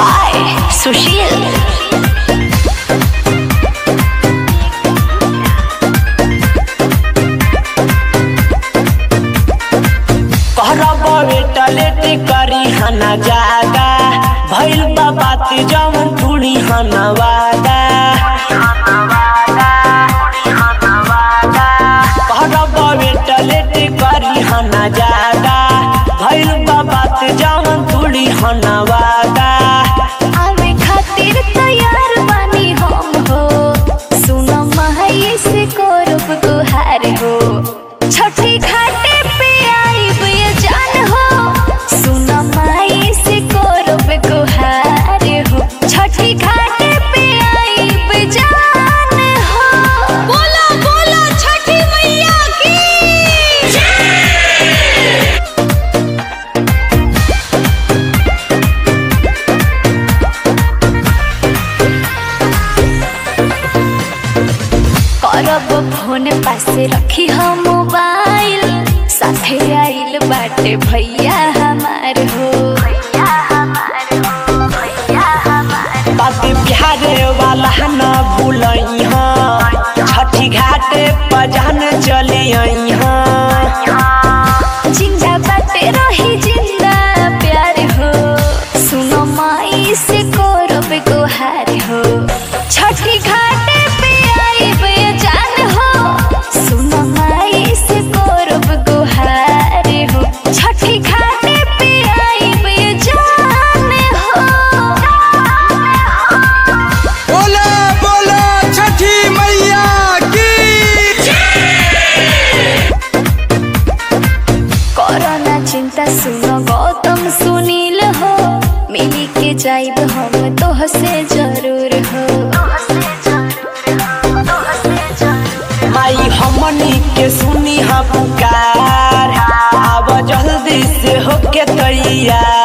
by Sushil. कहरब बेटलेट करी हना जागा भइल बा बात जवन टूड़ी हना वादा कहरब बेटलेट करी हना जागा भइल बा बात जवन टूड़ी हना वादा आवे खातिर तैयार बानी हम हो सुनो माई से करब गुहार हो छठी घाटे पे आइब ये जान हो सुनो माई से करब गुहार हो छठी घाटे पे आइब जान हो बोला बोला छठी मैया की करब फोन पासे रखी हम मोबाइल साथे आइल बाटे भैया हमार हो बात बिहारे वाला न भूलई छठी घाटे पजान चले आई जिंदा बाटे रही जिंदा प्यार हो सुनो माई से करब गुहार हो छठी घाटे पे आइब ये जान हो सुनो माई से करब गुहार हो छठी घाटे पे आइब ये जान हो बोला बोला छठी मैया की कोरोना चिंता सुनो गौतम सुनील हो मिली के जाइब हम तोह से जरूर हो माई हमनी के सुनी हा पुकार आव जल्दी से होके तैयार